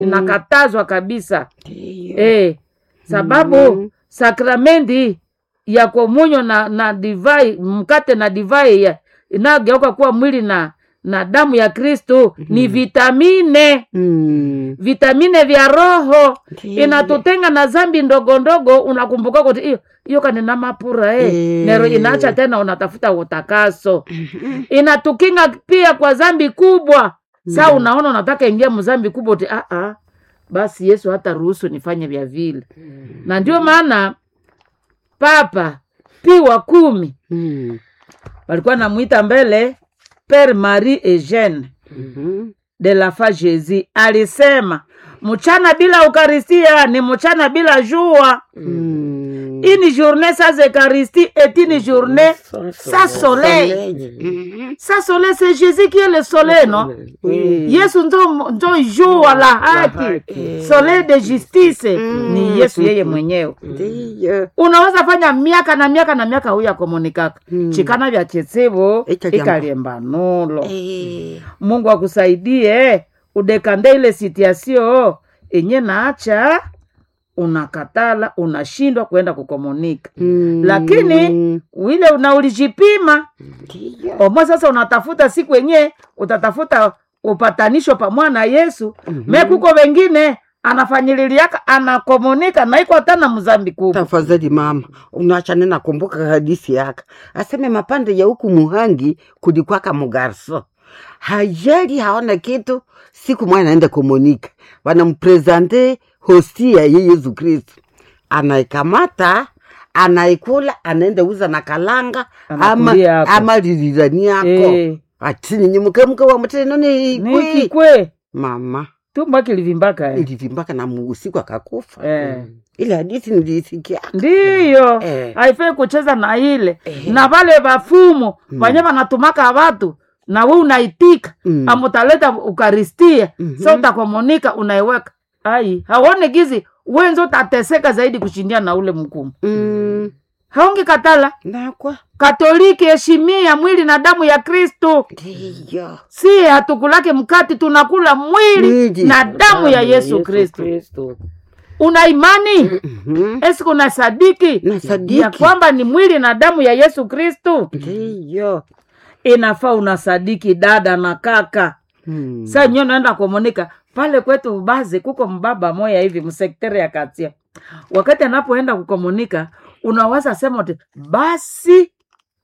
inakatazwa kabisa Ndiyo. eh, sababu Mm. sakramenti ya komunyo na, na divai mkate na divai ya- inayogeuka kuwa mwili na na damu ya kristu ni vitamine Mm. vitamine vya roho Ndiyo. inatutenga na zambi ndogo ndogo unakumbuka kuti hiyo hiyo kanina mapura eh. Eh. nero inaacha tena unatafuta utakaso inatukinga pia kwa zambi kubwa saa unaona unataka ingia mzambi kubwa uti ah, ah. basi yesu hata ruhusu nifanye vya vile na ndio maana papa pi wa kumi Mm. walikuwa namwita mbele pere marie eugene Mhm. de la fa jesus alisema mchana bila ukaristia ni mchana bila jua Mm. une journée sans eucharistie est une journée sans soleil Mhm. sans soleil c'est jésus qui est le soleil non Oui. yesu ndo, ndo jua la haki soleil de justice ni yesu yeye mwenyewe Ndiyo. unaweza fanya miaka na miaka na miaka huyu akomunikaka Mm. chikana vya chesevo Ikalyamba. ikalyembanulo Eh. mungu akusaidie udekande ile sitiasio enye naacha unakatala unashindwa kwenda kukomunika Mm. lakini wile una ulijipima Ndiyo. omwe sasa unatafuta siku yenye utatafuta upatanisho pamwa na yesu Mhm. me kuko wengine anafanyililiaka anakomunika naiko hata na mzambi kubwa tafadhali mama unachane nakumbuka hadisi yaka aseme mapande ya huku muhangi kulikwaka mugarso hajali haona kitu siku mwana anaenda komunika wanamprezante hosti ya ye yesu kristu anaikamata anaikula anaenda uza na kalanga ama, Anakulia yako. ama lirirani yako Eh, atini nyimukemuke wa muteno ni ni ikwi kikwe mama tumba kilivimbaka eh. ilivimbaka na muusiku akakufa Eh. ile hadisi nilisikia ndiyo Eh. haifai kucheza na ile Eh. na vale vafumu vanye vanatumaka vatu na we unaitika Mm. amutaleta ukaristia Mhm. sa utakomunika unaiweka ai haone gizi wenzo utateseka zaidi kushindia na ule mkumu Mm, haungi katala nakwa katoliki heshimia mwili na damu ya kristu ndiyo si hatukulake mkati tunakula mwili Mwili. na damu ya yesu kristu una imani Mhm. esi kuna sadiki na ya sadiki kwamba ni mwili na damu ya yesu kristu ndiyo inafaa unasadiki dada na kaka Mm. sa nyo naenda komunika pale kwetu bazi kuko mbaba moya hivi msektere ya katia wakati anapoenda kukomunika unawaza sema uti basi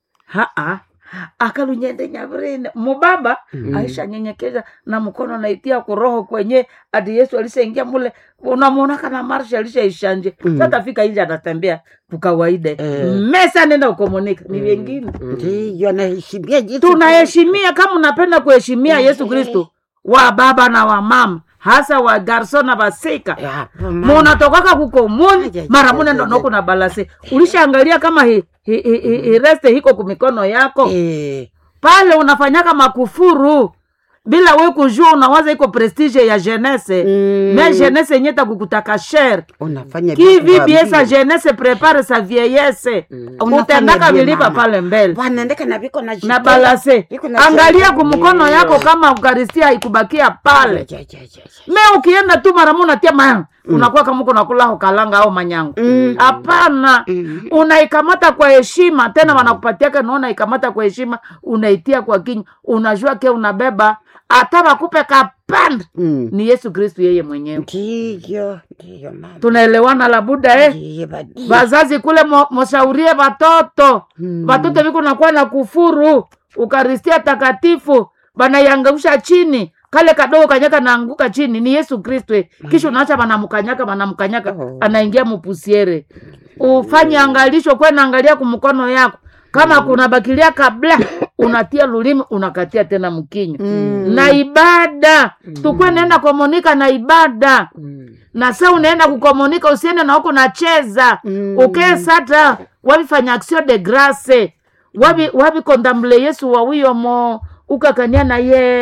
haa akalunyende nyavrine mubaba Mm. aisha nyenyekeza na mkono naitia kuroho kwenye ati yesu alishaingia mule unamwona kana marsha alishaishanje Mm. satafika inje anatembea kukawaida Eh. mesa nenda kukomunika ni vengine ndiyo naheshimia jitu tunaheshimia kama unapenda kuheshimia yesu Eh. kristu wa baba na wa mama hasa wa garso na vasika Ya, hapo mama. munatokaka kukomuni Aja, mara aja, mune aja, ndonoko na balase ulishaangalia kama hi, hi, hi, hi, hi reste hiko kumikono yako Eh, pale unafanyaka makufuru bila we kujua unawaza iko prestige ya jeunesse mm, me jeunesse yenye takukutaka shere unafanya kivi vitu bie vya sa jeunesse prepare sa vieillesse Unafanya utendaka vye vilipa mama. pale mbele wanaendeka na viko na na jitolea. balase Viko na angalia jitolea. kumkono yako kama ukaristia haikubakia pale Ja, ja, ja, ja. me ukienda tu mara moja unatia mayanga unakuwa kama uko nakula kalanga au manyango Mm. hapana Mm. unaikamata kwa heshima tena wanakupatiaka naona ikamata kwa heshima unaitia kwa kinywa unajua ke unabeba hata wakupe kapanda Mm. ni yesu kristu yeye mwenyewe ndiyo ndiyo mama tunaelewana labuda eh? Ndiyo, badi. vazazi kule mo- moshaurie vatoto Mm. vatoto viko nakuwa na kufuru ukaristia takatifu banaiangausha chini kale kadogo kanyaka naanguka chini ni yesu kristu eh. kisha unaacha vanamkanyaka vanamkanyaka Oh. anaingia mupusiere ufanye angalisho kwena angalia kumkono yako kama kuna bakilia kabla unatia lulimi unakatia tena mkinywa Mm. na ibada tukwe naenda komunika na ibada na sa unaenda kukomunika usiende na huko nacheza Mm. ukee sata wavifanya action de grace wavi wavikondamble yesu wawiyomo ukakania na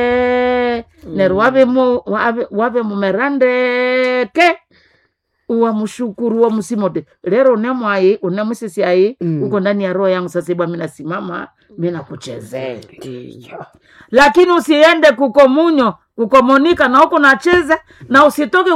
ye neru wavimu wavi- wavimumerandeke uwamushukuru wa musimote lero unemwai unemusisi ai Mm. uko ndani ya roho yangu sasa ibwa minasimama minakuchezea ndiyo lakini usiende kukomunyo kukomunika na huko nacheza na usitoke